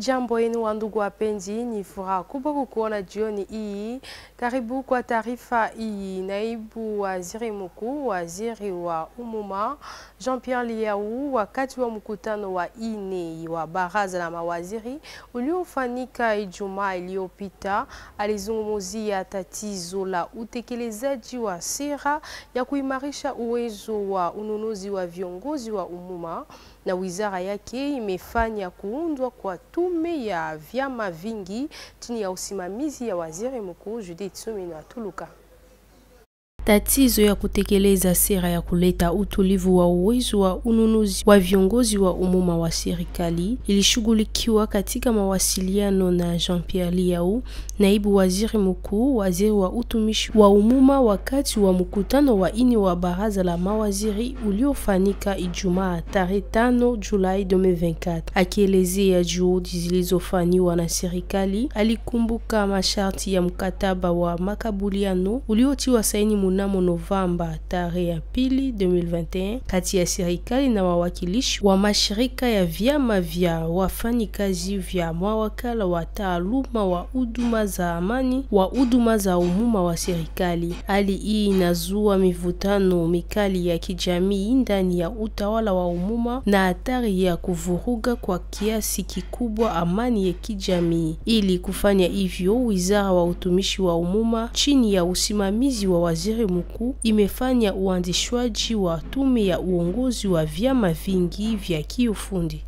Amjambo yenu wa ndugu wapenzi, ni furaha kubwa kukuona jioni hii. Karibu kwa taarifa hii. Naibu waziri mkuu, waziri wa umuma Jean-Pierre Liau, wakati wa mkutano wa ine wa baraza la mawaziri uliofanyika Ijumaa iliyopita, alizungumzia tatizo la utekelezaji wa sera ya kuimarisha uwezo wa ununuzi wa viongozi wa umuma na wizara yake imefanya kuundwa kwa tume ya vyama vingi chini ya usimamizi ya waziri mkuu Judith Suminwa Tuluka. Tatizo ya kutekeleza sera ya kuleta utulivu wa uwezo wa ununuzi wa viongozi wa umuma wa serikali ilishughulikiwa katika mawasiliano na Jean-Pierre Liau, naibu waziri mkuu, waziri wa utumishi wa umuma, wakati wa mkutano wa ini wa baraza la mawaziri uliofanyika Ijumaa tarehe 5 Julai 2024. Akielezea juhudi zilizofanywa na serikali, alikumbuka masharti ya mkataba wa makubaliano uliotiwa saini mnamo Novemba tarehe ya pili 2021 kati ya serikali na wawakilishi wa mashirika ya vyama vya wafanyikazi vya mawakala wa taaluma wa huduma za amani wa huduma za umuma wa serikali. Hali hii inazua mivutano mikali ya kijamii ndani ya utawala wa umuma na hatari ya kuvuruga kwa kiasi kikubwa amani ya kijamii. Ili kufanya hivyo, wizara wa utumishi wa umuma chini ya usimamizi wa waziri mkuu imefanya uanzishwaji wa tume ya uongozi wa vyama vingi vya kiufundi.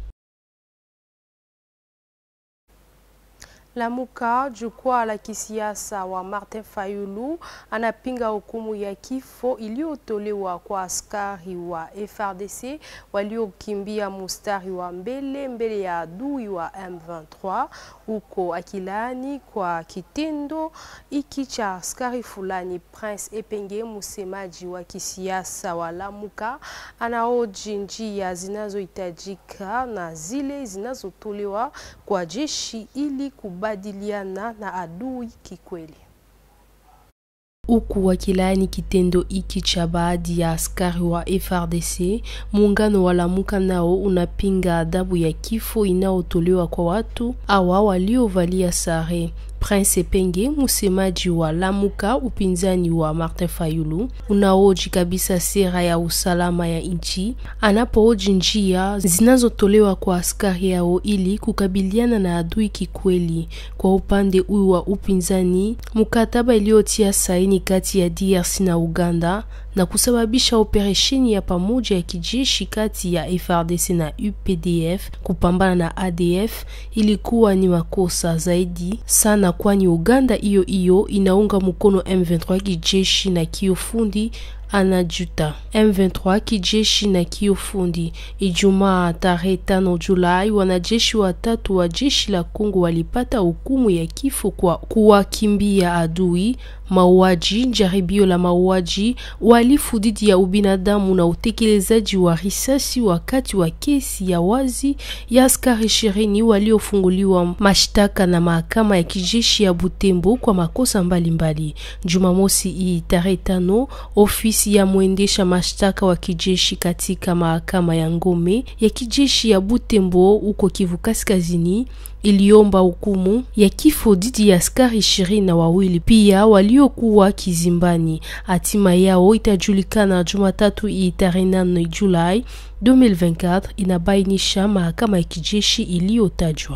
Lamuka, jukwaa la kisiasa wa Martin Fayulu anapinga hukumu ya kifo iliyotolewa kwa askari wa FRDC waliokimbia mustari wa mbele mbele ya adui wa M23, huko akilaani kwa kitendo hiki cha askari fulani. Prince Epenge, msemaji wa kisiasa wa Lamuka, anaoji njia zinazohitajika na zile zinazotolewa kwa jeshi ili kubadiliana na adui kikweli. Huku wakilaani kitendo hiki cha baadhi ya askari wa FRDC, muungano wa Lamuka nao unapinga adhabu ya kifo inayotolewa kwa watu awa waliovalia sare. Prince Epenge, msemaji wa Lamuka, upinzani wa Martin Fayulu, unaoji kabisa sera ya usalama ya nchi, anapooji njia zinazotolewa kwa askari yao ili kukabiliana na adui kikweli. Kwa upande huu wa upinzani, mkataba iliyotia saini kati ya DRC na Uganda na kusababisha operesheni ya pamoja ya kijeshi kati ya FRDC na UPDF kupambana na ADF ilikuwa ni makosa zaidi sana, kwani Uganda hiyo hiyo inaunga mkono M23 kijeshi na kiufundi anajuta M23 kijeshi na kiufundi. Ijumaa tarehe 5 Julai, wanajeshi watatu wa jeshi la Kongo walipata hukumu ya kifo kwa kuwakimbia adui, mauaji, jaribio la mauaji, uhalifu dhidi ya ubinadamu na utekelezaji wa risasi wakati wa kesi ya wazi ya askari ishirini waliofunguliwa mashtaka na mahakama ya kijeshi ya Butembo kwa makosa mbalimbali. Jumamosi hii tarehe 5 ofisi ya mwendesha mashtaka wa kijeshi katika mahakama ya ngome ya kijeshi ya Butembo huko Kivu Kaskazini iliomba hukumu ya kifo dhidi ya askari ishirini na wawili pia waliokuwa kizimbani. Hatima yao itajulikana Jumatatu hii tarehe 8 Julai 2024, inabainisha mahakama ya kijeshi iliyotajwa.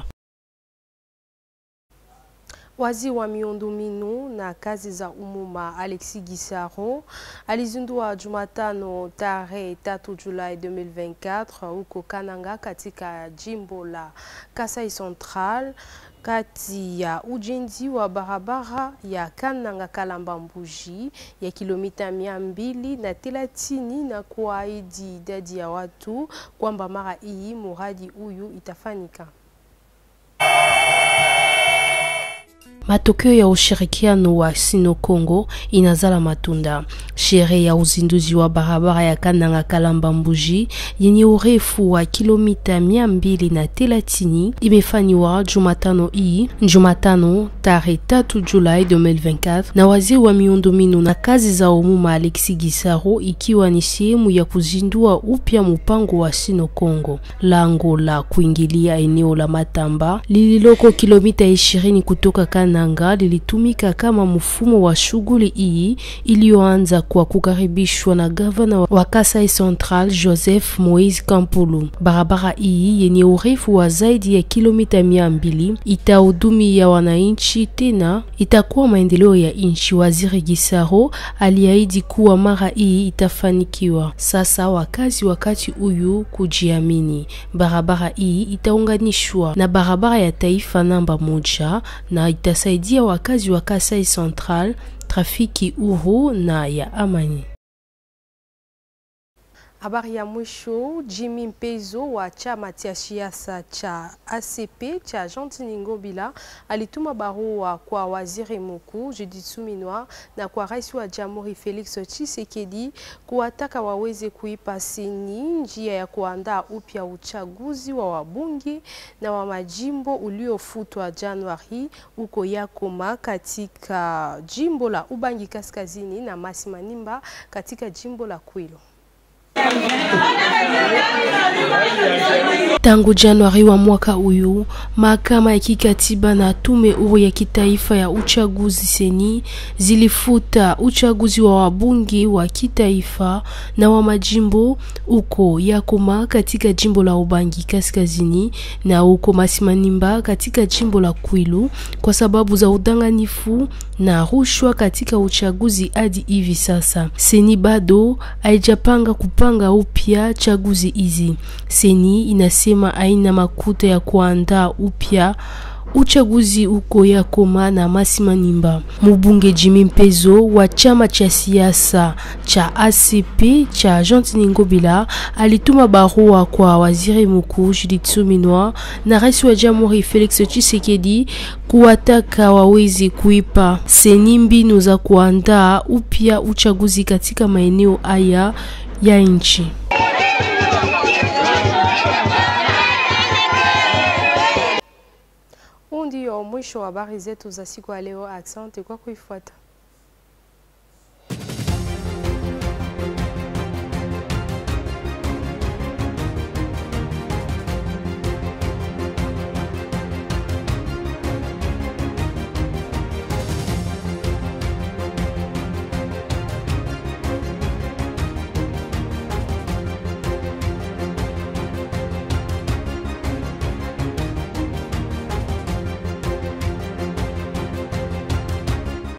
Waziri wa miundombinu na kazi za umuma Alexis Gisaro alizindua Jumatano tarehe 3 Julai 2024 huko Kananga katika jimbo la Kasai Central kati ya ujenzi wa barabara ya Kananga Kalamba Mbuji ya kilomita mia mbili na thelathini na kuahidi idadi ya watu kwamba mara hii muradi huyu itafanyika. matokeo ya ushirikiano wa Sino Kongo inazala matunda. Sherehe ya uzinduzi wa barabara ya Kananga Kalamba Mbuji yenye urefu wa kilomita mia mbili na thelathini imefanywa Jumatano hii Jumatano tarehe tatu Julai 2024 na waziri wa miundombinu na kazi za umuma Alexi Gisaro, ikiwa ni sehemu ya kuzindua upya mpango wa Sino Kongo. Lango la kuingilia eneo la Matamba lililoko kilomita 20 kutoka Kananga lilitumika kama mfumo wa shughuli hii iliyoanza kwa kukaribishwa na gavana wa Kasai Central Joseph Moise Kampulu. Barabara hii yenye urefu wa zaidi ya kilomita mia mbili itahudumia wananchi, tena itakuwa maendeleo ya nchi. Waziri Gisaro aliahidi kuwa mara hii itafanikiwa. Sasa wakazi wakati huyu kujiamini. Barabara hii itaunganishwa na barabara ya taifa namba moja na itasaidia wakazi wa Kasai Central trafiki huru na ya amani. Habari ya mwisho, Jimmy Mpezo wa chama cha siasa cha ACP cha Jean Ngobila alituma barua kwa waziri mkuu Judith Suminwa na kwa rais wa jamhuri Felix Tshisekedi kuwataka waweze kuipa sini njia ya kuandaa upya uchaguzi wa wabunge na wa majimbo uliofutwa Januari huko Yakoma katika jimbo la Ubangi Kaskazini na Masi Manimba katika jimbo la Kwilu. Tangu Januari wa mwaka huyu, mahakama ya kikatiba na tume huru ya kitaifa ya uchaguzi seni zilifuta uchaguzi wa wabunge wa kitaifa na wa majimbo uko Yakoma katika jimbo la Ubangi Kaskazini na uko Masimanimba katika jimbo la Kwilu kwa sababu za udanganifu na rushwa katika uchaguzi. Hadi hivi sasa seni bado haijapanga kupanga upya chaguzi hizi. Seni inasema haina makuta ya kuandaa upya uchaguzi uko Yakoma na Masimanimba. Mubunge Jimmy Mpezo wa chama cha siasa cha ACP cha Jean Ngobila alituma barua kwa waziri mkuu Judith Suminwa na rais wa jamhuri Felix Tshisekedi kuwataka wawezi kuipa seni mbinu za kuandaa upya uchaguzi katika maeneo haya ya nchi. Huu ndio mwisho wa habari zetu za siku ya leo. Asante kwa kuifuata.